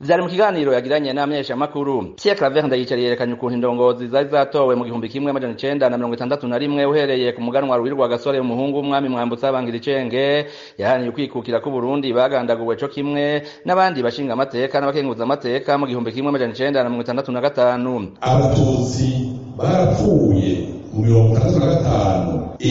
vyari mu kiganiro yagiranye n'amenyeshamakuru Pierre Claver Ndayicariye yerekanye ukuntu indongozi zari zatowe mu gihumbi kimwe amajana icenda na mirongo itandatu na rimwe uhereye ku muganwa Ruhirwa Gasore umuhungu w'umwami Mwambutsa Bangira Icenge yahaniye ukwikukira ku Burundi bagandaguwe co kimwe n'abandi bashinga amateka n'abakenguza amateka mu gihumbi kimwe amajana icenda na mirongo itandatu na gatanu abatutsi barapfuye mu mirongo itandatu na gatanu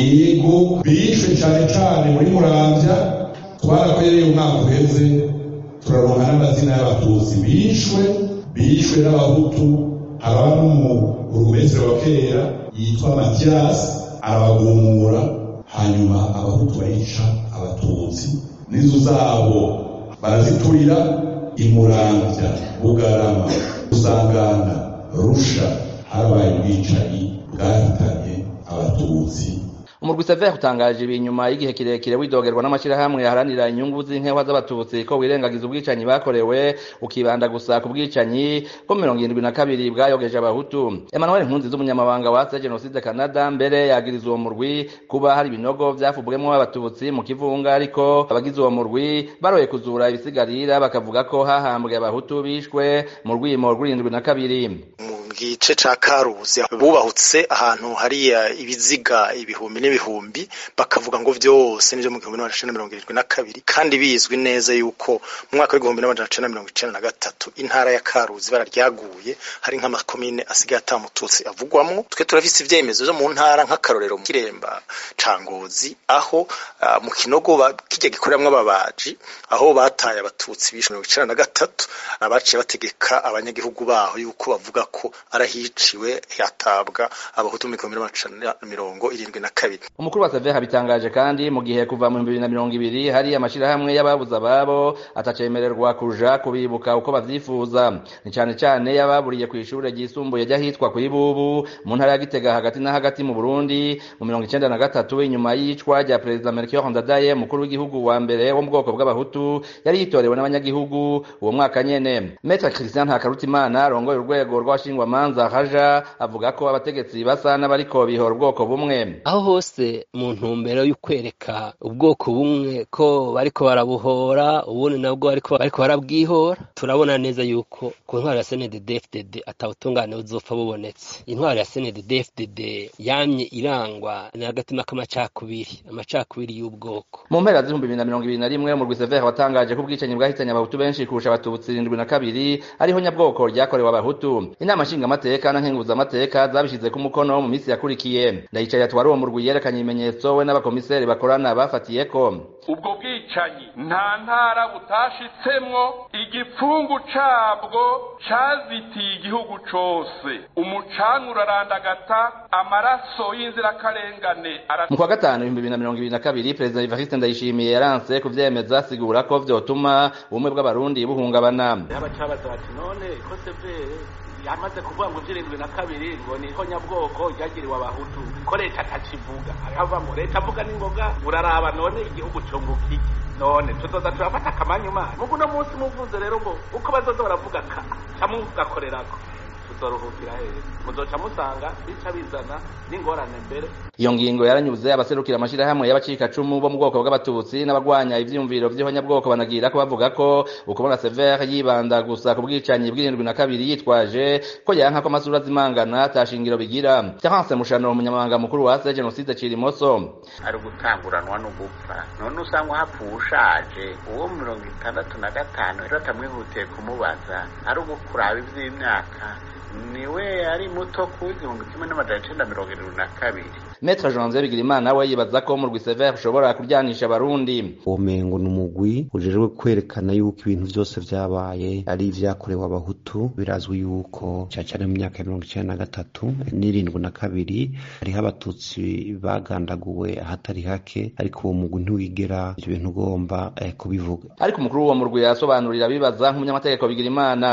ego bishwe cane cane muri muramvya twarakoreye umwaka uheze turaronka n'amazina y'abatutsi bishwe bishwe n'abahutu haba n'umurumezero wa kera yitwa matiyasi arabagumura hanyuma abahutu bayica abatutsi n'inzu zabo baraziturira imuramvya bugarama usangana rusha habaye ubwicanyi bwahitanye abatutsi umurwi Sever utangaje ibi nyuma y'igihe kirekire widogerwa n'amashirahamwe yaharanira inyungu z'inkewa z'abatutsi ko wirengagiza ubwicanyi bakorewe ukibanda gusa ku bwicanyi bwo mirongo irindwi na kabiri bwayogeje abahutu Emmanuel Nkunzi z'umunyamabanga wa se Genocide Canada mbere yagiriza uwo murwi kuba hari ibinogo vyafubwemwo abatutsi mu kivunga ariko abagize uwo murwi baroye kuzura ibisigarira bakavuga ko hahambwe abahutu bishwe mu rwimo rw'irindwi na kabiri gice ca karuzi bubahutse ahantu hariya ibiziga ibihumbi n'ibihumbi bakavuga ngo vyose nivyo mu gihumbi n'amajana icenda mirongo irindwi na kabiri kandi bizwi neza yuko mu mwaka w'igihumbi n'amajana icenda mirongo icenda na gatatu intara ya karuzi ibara ryaguye hari nk'amakomine asigaye ata mututsi avugwamwo twe turafise ivyemezo vyo mu ntara nk'akarorero mu kiremba ca ngozi aho uh, mu kinogo kirya gikoreramwo ababaji aho bataye abatutsi bishe mirongo icenda na gatatu abaciye bategeka abanyagihugu baho yuko bavuga ko arahiciwe hatabwa abahutu mu gihumbi n'amajana mirongo irindwi na kabiri umukuru wa Sever habitangaje kandi mu gihe kuva mu bibiri na mirongo ibiri hari amashirahamwe y'ababuze ababo atacemererwa kuja kubibuka uko bavyifuza ni cane cane y'ababuriye kw'ishure ryisumbuye ry'ahitwa kw'ibubu mu ntara ya Gitega hagati na hagati mu Burundi mu mirongo icenda na gatatu inyuma y'icwa rya perezida Melchior Ndadaye umukuru w'igihugu wa mbere wo mu bwoko bw'abahutu yari yitorewe n'abanyagihugu uwo mwaka nyene Maître Christian Ntakarutimana arongoye urwego rw'abashingwa manza haja avuga ko abategetsi basa n'abariko bihora ubwoko bumwe aho hose mu ntumbero y'ukwereka ubwoko bumwe ko bariko barabuhora ubundi nabwo bariko bariko barabwihora turabona neza yuko ku ntwaro ya CNDD-FDD atawutungane buzopfa bubonetse intwaro ya CNDD-FDD yamye irangwa n'agatima k'amacakubiri amacakubiri y'ubwoko mu mpera z'ibihumbi bibiri na mirongo ibiri na rimwe umurwi Sever watangaje ko ubwicanyi bwahitanye abahutu benshi kurusha abatutsi irindwi na kabiri ariho nyabwoko ryakorewe abahutu inama nshingamateka na nkenguzamateka zabishize ku mukono mu minsi yakurikiye ndayicaye atwara uwo murwi yerekanye ibimenyetso we n'abakomiseri bakorana bafatiyeko ubwo bwicanyi nta ntara butashitsemwo igipfungu cabwo cazitiye igihugu cose umucanga urarandagata amaraso y'inzirakarengane mu kwa gatanu ibihumbi bibiri na mirongo ibiri na kabiri perezida evariste ndayishimiye yaranse kuvyemeza asigura ko vyotuma ubumwe bw'abarundi buhungabana abacabaza bati none ko severe yamaze kuvuga ngo vy'irindwi na kabiri ngo niho nyabwoko ryagiriwe abahutu ko leta atakivuga hava ngo leta avuga n'ingoga uraraba none igihugu cunguka iki none tuzoza turafata akamanyuma mugu uno munsi muvuze rero ngo uko bazoza baravuga ka camugakorerako tuzoruhukira hehe muzoca musanga bica bizana n'ingorane mbere iyo ngingo yaranyuze abaserukira amashirahamwe y'abacikacumu bo mu bwoko bw'abatutsi n'abagwanya ivyiyumviro vy'ihonyabwoko banagira ko bavuga ko ukubona Sever yibanda gusa ku bwicanyi bw'irindwi na kabiri yitwaje ko yanka ko amasura azimangana atashingiro bigira Terence Mushano umunyamabanga mukuru wa se Genocide Cirimoso ari gutanguranwa no gupfa none usanga hapfuye ushaje uwo mirongo itandatu na gatanu rero atamwihutiye kumubaza ari ugukuraba ivy'imyaka niwe ari muto ku igihumbi kimwe n'amajana icenda mirongo irindwi na kabiri Maître Janvier Bigirimana we yibaza ko mu Sever ushobora kuryanisha abarundi uwo mengo ni umugwi ujejwe kwerekana yuko ibintu vyose vyabaye ari ivyakorewe abahutu birazwi yuko cacane mu myaka ya mirongo icenda na gatatu n'irindwi na kabiri hariho abatutsi bagandaguwe ahatari hake ariko uwo mugwi ntiwigera ivyo bintu ugomba eh, kubivuga ariko umukuru w'uwo murwi yasobanurira bibaza nk'umunyamategeko Bigirimana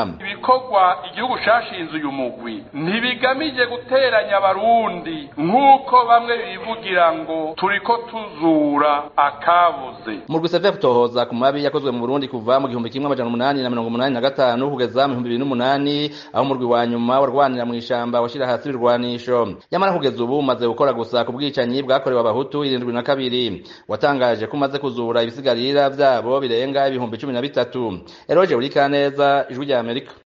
ibikorwa igihugu cashinze uyu mugwi ntibigamije guteranya abarundi nk'uko bamwe bivugira ngo turiko tuzura akabuze mu rwisevye kutohoza ku mabi yakozwe mu Burundi kuva mu gihumbi kimwe amajana umunani na mirongo umunani na gatanu kugeza mu bihumbi bibiri n'umunani aho umurwi wa nyuma warwanira mu ishamba washira hasi ibirwanisho nyamara kugeza ubu umaze gukora gusa ku bwicanyi bwakorewe abahutu irindwi na kabiri watangaje ko umaze kuzura ibisigarira vyabo birenga ibihumbi cumi na bitatu eroje buri kaneza ijwi rya amerika